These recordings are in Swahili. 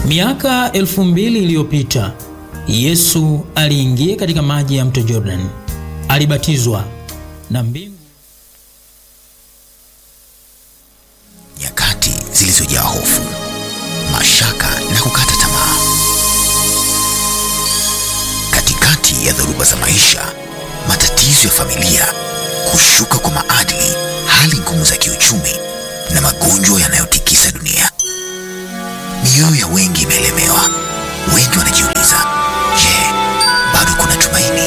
Miaka elfu mbili iliyopita Yesu aliingia katika maji ya mto Jordan, alibatizwa na mbingu. Nyakati zilizojaa hofu, mashaka na kukata tamaa. Katikati ya dhoruba za maisha, matatizo ya familia, kushuka kwa maadili, hali ngumu za kiuchumi na magonjwa yanayotikisa dunia, mioyo ya wengi imelemewa. Wengi wanajiuliza, je, bado kuna tumaini?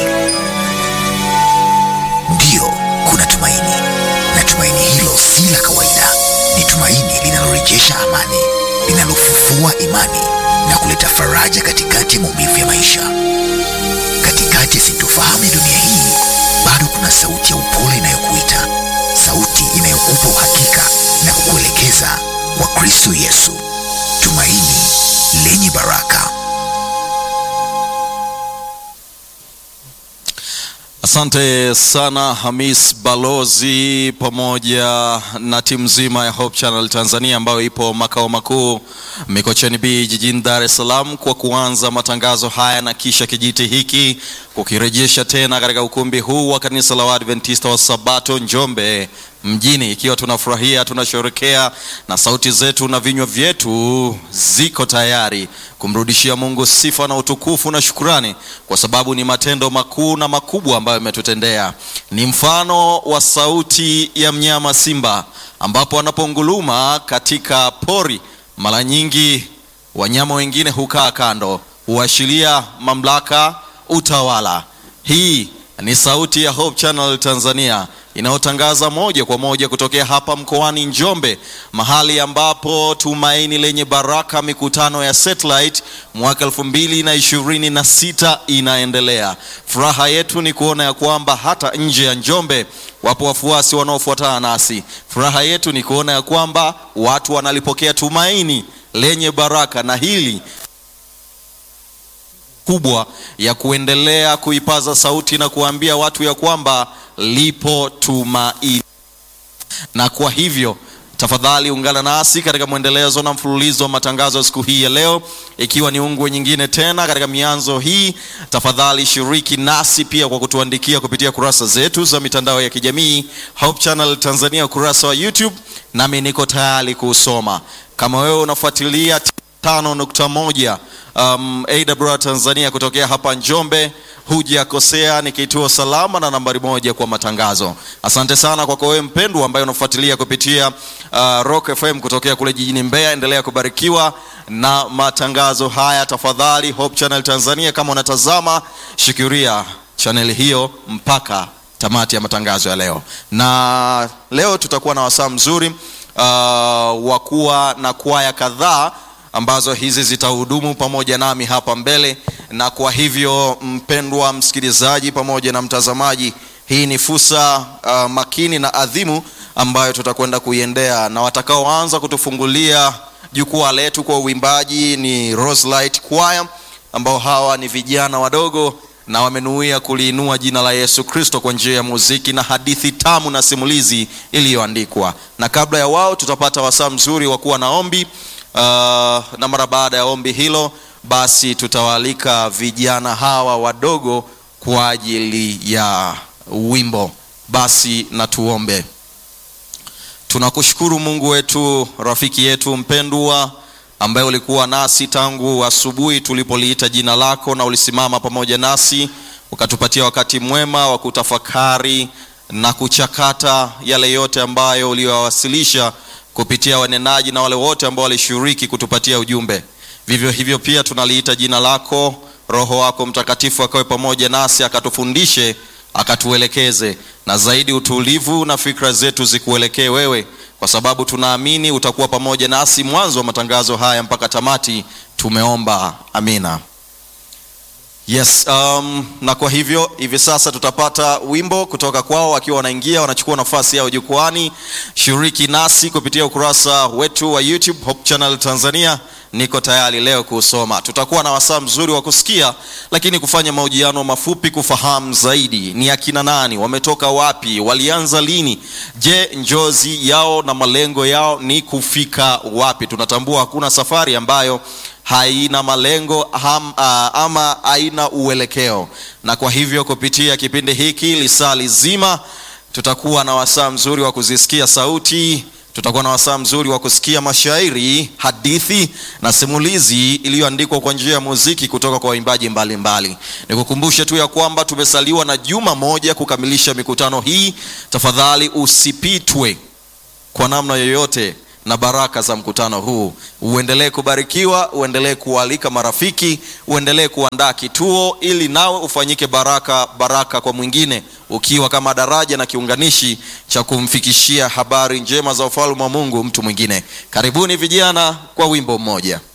Ndiyo, kuna tumaini, na tumaini hilo si la kawaida. Ni tumaini linalorejesha amani, linalofufua imani na kuleta faraja katikati ya maumivu ya maisha. Katikati ya sintofahamu ya dunia hii, bado kuna sauti ya upole inayokuita, sauti inayokupa uhakika na kukuelekeza kwa Kristo Yesu, tumaini lenye baraka. Asante sana Hamis Balozi pamoja na timu nzima ya Hope Channel Tanzania ambayo ipo makao makuu Mikocheni B jijini Dar es Salaam kwa kuanza matangazo haya na kisha kijiti hiki kukirejesha tena katika ukumbi huu wa kanisa la Waadventista wa Sabato Njombe mjini, ikiwa tunafurahia, tunasherekea na sauti zetu na vinywa vyetu ziko tayari kumrudishia Mungu sifa na utukufu na shukurani, kwa sababu ni matendo makuu na makubwa ambayo ametutendea. Ni mfano wa sauti ya mnyama simba, ambapo anaponguluma katika pori, mara nyingi wanyama wengine hukaa kando, huashiria mamlaka, utawala. Hii ni sauti ya Hope Channel Tanzania inayotangaza moja kwa moja kutokea hapa mkoani Njombe, mahali ambapo tumaini lenye baraka mikutano ya satellite mwaka elfu mbili na ishirini na sita inaendelea. Furaha yetu ni kuona ya kwamba hata nje ya Njombe wapo wafuasi wanaofuatana nasi. Furaha yetu ni kuona ya kwamba watu wanalipokea tumaini lenye baraka, na hili kubwa ya kuendelea kuipaza sauti na kuambia watu ya kwamba lipo tumaini. Na kwa hivyo tafadhali ungana nasi katika mwendelezo na mfululizo wa matangazo ya siku hii ya leo, ikiwa ni ungwe nyingine tena katika mianzo hii. Tafadhali shiriki nasi pia kwa kutuandikia kupitia kurasa zetu za mitandao ya kijamii Hope Channel Tanzania, ukurasa wa YouTube, nami niko tayari kuusoma. Kama wewe unafuatilia tano nukta moja um, AWR Tanzania kutokea hapa Njombe, hujakosea. Ni kituo salama na nambari moja kwa matangazo. Asante sana kwako wewe mpendwa ambaye unafuatilia kupitia uh, Rock FM kutokea kule jijini Mbeya. Endelea kubarikiwa na matangazo haya tafadhali. Hope Channel Tanzania, kama unatazama, shikiria channel hiyo mpaka tamati ya matangazo ya leo, na leo tutakuwa na wasaa mzuri uh, wa kuwa na kwaya kadhaa ambazo hizi zitahudumu pamoja nami hapa mbele, na kwa hivyo mpendwa msikilizaji pamoja na mtazamaji, hii ni fursa uh, makini na adhimu ambayo tutakwenda kuiendea, na watakaoanza kutufungulia jukwaa letu kwa uimbaji ni Roselight Choir, ambao hawa ni vijana wadogo na wamenuia kuliinua jina la Yesu Kristo kwa njia ya muziki na hadithi tamu na simulizi iliyoandikwa. Na kabla ya wao, tutapata wasaa mzuri wa kuwa na ombi. Uh, na mara baada ya ombi hilo basi tutawaalika vijana hawa wadogo kwa ajili ya wimbo. Basi na tuombe. Tunakushukuru Mungu wetu, rafiki yetu mpendwa, ambaye ulikuwa nasi tangu asubuhi tulipoliita jina lako, na ulisimama pamoja nasi ukatupatia wakati mwema wa kutafakari na kuchakata yale yote ambayo uliyowasilisha kupitia wanenaji na wale wote ambao walishiriki kutupatia ujumbe. Vivyo hivyo pia tunaliita jina lako, Roho wako Mtakatifu akawe pamoja nasi, akatufundishe, akatuelekeze, na zaidi utulivu na fikra zetu zikuelekee wewe, kwa sababu tunaamini utakuwa pamoja nasi mwanzo wa matangazo haya mpaka tamati. Tumeomba, amina. Yes, um, na kwa hivyo hivi sasa tutapata wimbo kutoka kwao wakiwa wanaingia wanachukua nafasi yao jukwani. Shiriki nasi kupitia ukurasa wetu wa YouTube Hope Channel Tanzania, niko tayari leo kuusoma. Tutakuwa na wasaa mzuri wa kusikia, lakini kufanya mahojiano mafupi kufahamu zaidi ni akina nani, wametoka wapi, walianza lini, je, njozi yao na malengo yao ni kufika wapi? Tunatambua hakuna safari ambayo haina malengo ham, uh, ama haina uelekeo, na kwa hivyo kupitia kipindi hiki lisaa lizima tutakuwa na wasaa mzuri wa kuzisikia sauti tutakuwa na wasaa mzuri wa kusikia mashairi, hadithi na simulizi iliyoandikwa kwa njia ya muziki kutoka kwa waimbaji mbalimbali. Nikukumbushe tu ya kwamba tumesaliwa na juma moja kukamilisha mikutano hii. Tafadhali usipitwe kwa namna yoyote na baraka za mkutano huu. Uendelee kubarikiwa, uendelee kualika marafiki, uendelee kuandaa kituo ili nawe ufanyike baraka baraka kwa mwingine, ukiwa kama daraja na kiunganishi cha kumfikishia habari njema za ufalme wa Mungu mtu mwingine. Karibuni vijana kwa wimbo mmoja.